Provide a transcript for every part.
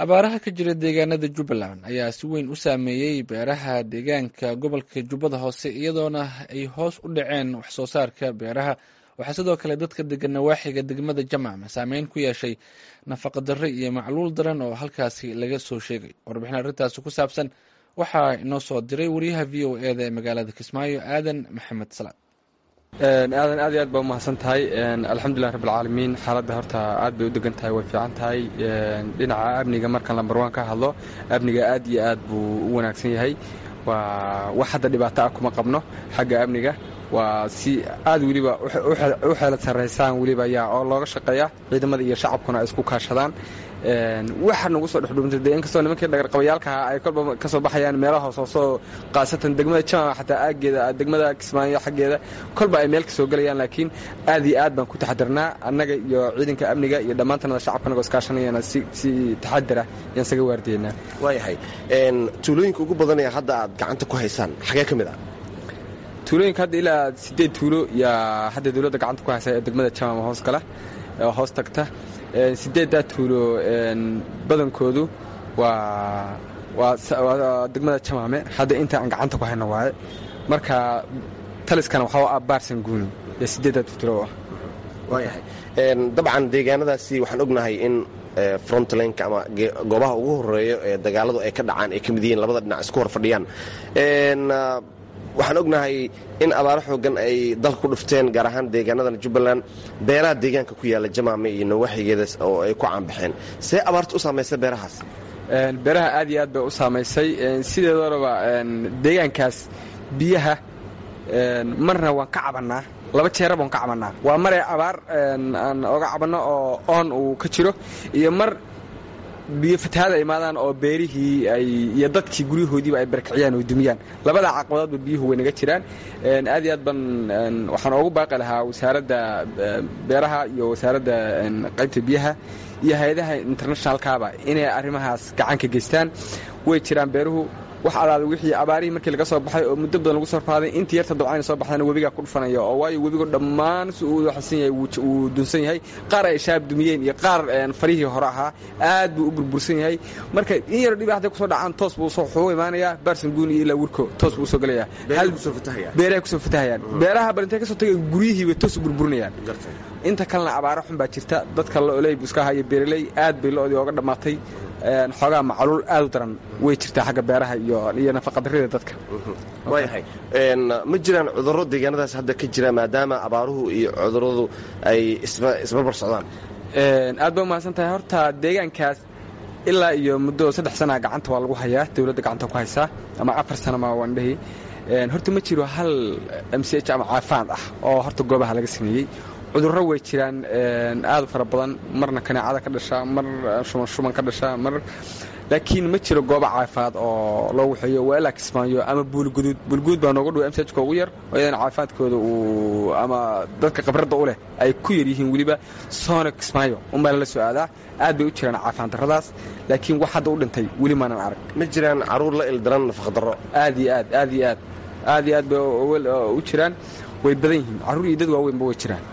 abaaraha ka jira deegaanada jubbaland ayaa si weyn u saameeyey beeraha deegaanka gobolka jubbada hoose iyadoona ay hoos u dhaceen wax soo saarka beeraha waxaa sidoo kale dadka degan nawaaxiga degmada jamacma saameyn ku yeeshay nafaqadarre iyo macluul daran oo halkaasi laga soo sheegay warbixin arrintaasi ku saabsan waxaa inoo soo diray wariyaha v o e da ee magaalada kismaayo aadan maxamed salaad aadan aad iyo aad baa umahadsan tahay alxamdulilah rabbilcaalamiin xaaladda horta aad bay u degan tahay way fiican tahay dhinaca amniga markaan lambar waan ka hadlo amniga aad iyo aad buu u wanaagsan yahay waa wax hadda dhibaato ah kuma qabno xagga amniga waa si aad weliba u xeelad sarraysaan weliba yaa oo looga shaqeeya ciidamada iyo shacabkuna ay isku kaashadaan waxa nagu soo dhexdhuuntay dee inkastoo nimankii dhagarqabayaalkaha ay kolba ka soo baxayaan meelaha hoos hoosoo qaasatan degmada jamaca xataa aaggeeda degmada kismaayo xaggeeda kolba ay meel ka soo gelayaan laakiin aad iyo aad baan ku taxadirnaa annaga iyo ciidanka amniga iyo dhammaantanada shacabka anagoo iskaashanayana si si taxadira yaan isaga waardiyeynaa waayahay tuulooyinka ugu badanaya hadda aad gacanta ku haysaan xagee ka mid ah tuulooyinka hadda ilaa siddeed tuulo yaa hadda dowladda gacanta ku haysa ee degmada jamaama hoos gala oo hoos tagta sideeddaa tuulo badankoodu waa waa degmada jamaame hadda inta aan gacanta ku hayno waaye marka taliskana waxaa ah baarsan guuni ee sideeddaa tuulo ah waayahay dabcan deegaanadaasi waxaan ognahay in frontlinka ama goobaha ugu horeeya ee dagaaladu ay ka dhacaan ay ka mid yihiin labada dhinac isku hor fadhiyaan waxaan ognahay in abaaro xoogan ay dalka ku dhufteen gaar ahaan deegaanadan jubbaland beeraha deegaanka ku yaalla jamaame iyo nawaaxigeeda oo ay ku caanbaxeen see abaarta u saamaysay beerahaas beeraha aad iyo aad bay u saamaysay sideedoonaba deegaankaas biyaha marna waan ka cabannaa laba jeera baan ka cabannaa waa maree abaar aan oga cabanno oo oon uu ka jiro iyo mar biyo fatahaada imaadaan oo beerihii ay iyo dadkii guryahoodiiba ay barakiciyaan oo dumiyaan labadaa caqabadoodba biyuhu way naga jiraan aad iyo aad ban waxaan oogu baaqi lahaa wasaaradda beeraha iyo wasaaradda qaybta biyaha iyo hay-adaha internationalkaaba inay arrimahaas gacan ka geystaan way jiraan beeruhu wax alaala wixii abaarihii markii laga soo baxay oo muddo badan lagu soo rafaaday intii yarta dabcayna soo baxdana webigaa ku dhufanaya oo waayo webigu dhammaan si uu xasan yahay wuu dunsan yahay qaar ay shaab dumiyeen iyo qaar farihii hore ahaa aad buu u burbursan yahay marka in yaro dhibi hadday kusoo dhacaan toos buu wuxuu imaanayaa baarsan guuni iyo ilaa wirko toos buu usoo gelayaa beerahay kusoo fatahayaan beeraha bal intay ka soo tagay guryihiibay toos u burburinayaan inta kalena abaaro xun baa jirta dadka looley buu iska haya beeraley aad bay lo-dii ooga dhammaatay xoogaa macluul aad u daran way jirtaa xagga beeraha iyo nafaqadarrida dadka waayahay ma jiraan cudurro deegaanadaas hadda ka jira maadaama abaaruhu iyo cudurradu ay isbarbar socdaan aad ba umahadsan tahay horta deegaankaas ilaa iyo muddo saddex sanaa gacanta waa lagu hayaa dowladda gacanta ku haysaa ama afar sanama waan dhehi horta ma jiro hal m c h ama caafaad ah oo horta goobaha laga sameeyey cudurro way jiraan aad u fara badan marna kaneecada ka dhasha mar shuban shuban ka dhasha mar laakiin ma jiro goobo caafimaad oo loo waxeeyo waa ilaa kismaayo ama buulguduud buulguduud baa nooga dhow msajka ugu yar oo iyadana caafimaadkooda uu ama dadka khibradda u leh ay ku yar yihiin weliba soona kismaayo unbaa lala soo aadaa aad bay u jiraan caafimaad darradaas laakiin wax hadda u dhintay weli maanan arag ma jiraan caruur la ildaran nafaqdarro aad iyo aad aad iyo aad aad iyo aad bay u jiraan way badan yihiin carruur iyo dad waaweynba way jiraan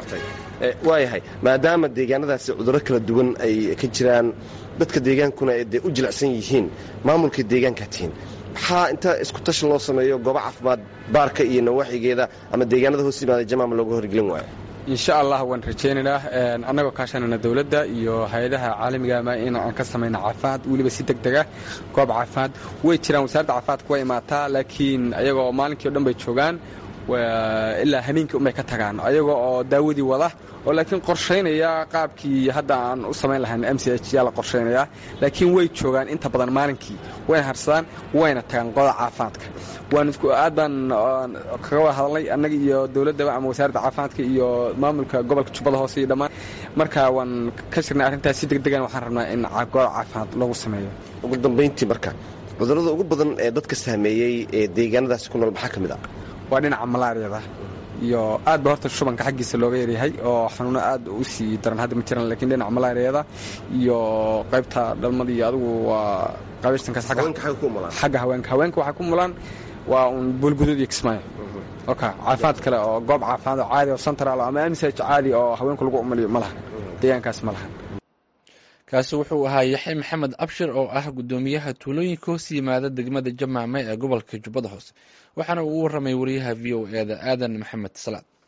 waayahay maadaama deegaanadaasi cudurro kala duwan ay ka jiraan dadka deegaankuna ay dee u jilicsan yihiin maamulka deegaankaa tihiin maxaa inta isku tashi loo sameeyo goobo caafimaad baarka iyo nawaaxigeeda ama deegaanada hoos yimaada jamaama looga horgelin waayo insha allah waan rajaynaynaa annagoo kaashanayna dowladda iyo hay-adaha caalamigaama in aan ka samayno caafimaad weliba si deg dega goob caafimaad way jiraan wasaaradda caafimaadka way imaataa laakiin ayagoo maalinkii o dhan bay joogaan ilaa hameenkii unbay ka tagaan ayaga oo daawadii wada oo laakiin qorshaynaya qaabkii hadda aan u samayn lahayn m c h yaa la qorshaynayaa laakiin way joogaan inta badan maalinkii wayna harsadaan wayna tagaan qoda caafimaadka waan aad baan kaga wada hadalnay annaga iyo dowladdaba ama wasaaradda caafimaadka iyo maamulka gobolka jubbada hoose iyo dhammaan marka waan ka shirnay arrintaas si deg degan waxaan rabnaa in goob caafimaad lagu sameeyo ugu dambayntii marka cudurrada ugu badan ee dadka saameeyey ee deegaanadaasi ku nool maxaa ka mid ah waa dhinaca malaariyada iyo aad ba horta shubanka xaggiisa looga yaryahay oo xanuuno aad u sii daran hadda ma jiraan lakiin dhinaca malaariyada iyo qaybta dhalmada iyo adigu waa qabaystankaas xagga haweenka haweenka waxay ku mulaan waa un buulguduud iyo kismaayo oka caafimaad kale oo goob caafimaad oo caadi oo central ama msh caadi oo haweenku lagu umaliyo ma laha deegaankaas ma laha kaasi wuxuu ahaa yaxya maxamed abshir oo ah guddoomiyaha tuulooyinka hoos yimaada degmada jamaame ee gobolka jubbada hoose waxaana uu u waramay wariyaha v o e da aadan maxamed salaad